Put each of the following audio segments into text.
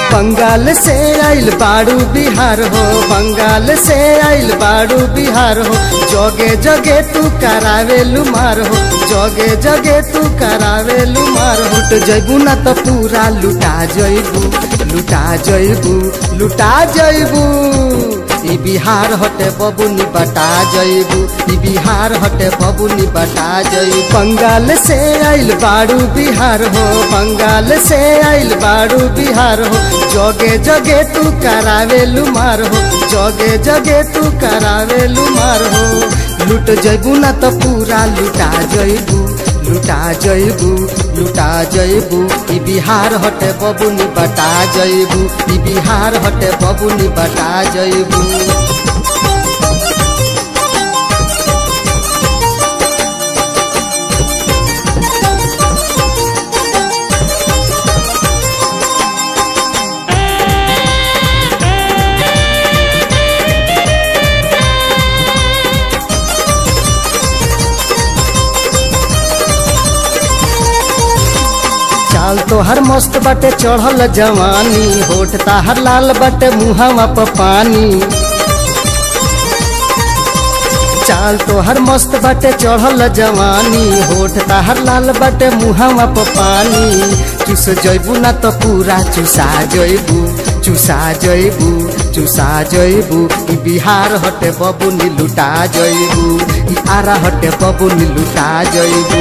बंगाल से आइल बाड़ू बिहार हो बंगाल से आइल बाड़ू बिहार हो जगे जगे तू करावे लुमार हो जगे जगे तू करावे लुमार हो लुट जैबू ना तो पूरा लुटा जैबू लुटा जैबू लुटा जैबू ई बिहार हटे बबुनी बटा जैबू ई बिहार हटे बबुनी बटा जैबू बंगाल से आइल बाड़ू बिहार हो बंगाल से आइल बाड़ू बिहार हो जगे जगे तू करावे लुमार हो जगे जगे तू करावे लुमार हो लुट जैबू ना तो पूरा लुटा जैबू लुटा जैबू लुटा जैबू ई बिहार हटे बबुनी बटा जैबू ई बिहार हटे बबुनी बटा जैबू चाल तोहर मस्त बाटे चढ़ल जवानी होठ ताहर लाल बाटे मुहावा प पानी चाल तोहर मस्त बाटे चढ़ल जवानी होठ ताहर लाल बाटे मुहावा प पानी चुस जैबू ना तो पूरा चुसा जैबू चुसा जैबू चुसा जैबू ई बिहार हटे बबुनी लुटा जैबू ई आरा हटे बबुनी लुटा जैबू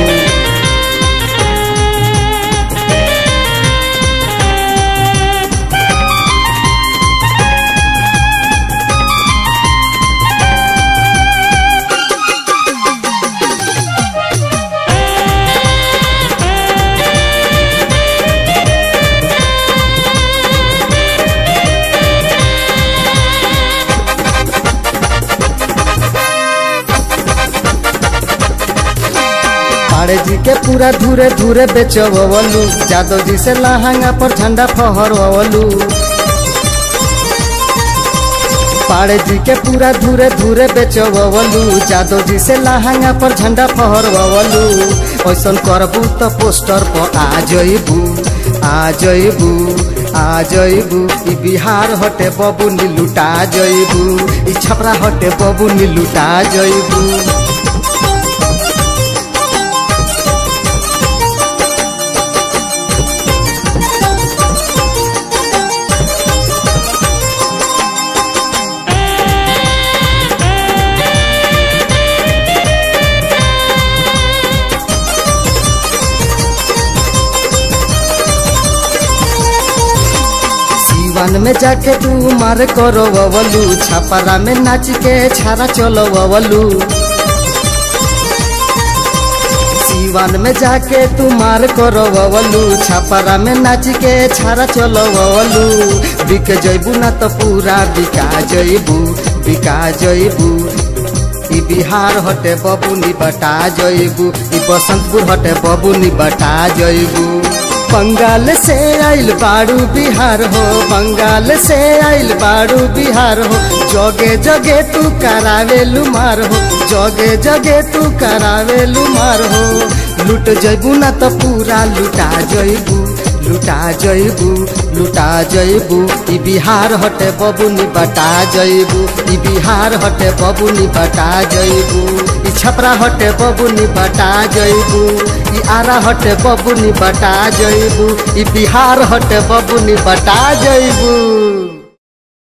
पाड़े जी के पूरा धूरे धूरे बेचवलू जादव जी से लहंगा पर झंडा फहरवलू पाड़े जी के पूरा धूरे धूरे बेचवलू जादव जी से लहंगा पर झंडा फहरवलू ऐसन करबू तो पोस्टर पर आ जइबू आ जइबू आ जइबू ई बिहार हटे बबुनी लुटा जइबू ई छपरा हटे बबुनी लुटा जइबू वन में जाके तू मार करो ववलू छपरा में नाच के छारा चलो ववलू सीवन में जाके तू मार करो ववलू छपरा में नाच के छारा चलो ववलू बिक जैबू ना तो पूरा बिका जैबू बिका जैबू ई बिहार हटे बबुनी बटा जैबू ई बसंतपुर हटे बबुनी बटा जैबू बंगाल से आइल बाड़ू बिहार हो बंगाल से आइल बाड़ू बिहार हो जगे जगे तू करावे लुमार हो जगे जगे तू करावे लुमार हो लुट जैबू ना तो पूरा लुटा जैबू लुटा जैबू लुटा जैबू ई बिहार हटे बबुनी बटा जैबू ई बिहार हटे बबुनी बटा जैबू ई छपरा हटे बबुनी बटा जैबू ई आरा हटे बबुनी बटा जैबू ई बिहार हटे बबुनी बटा जैबू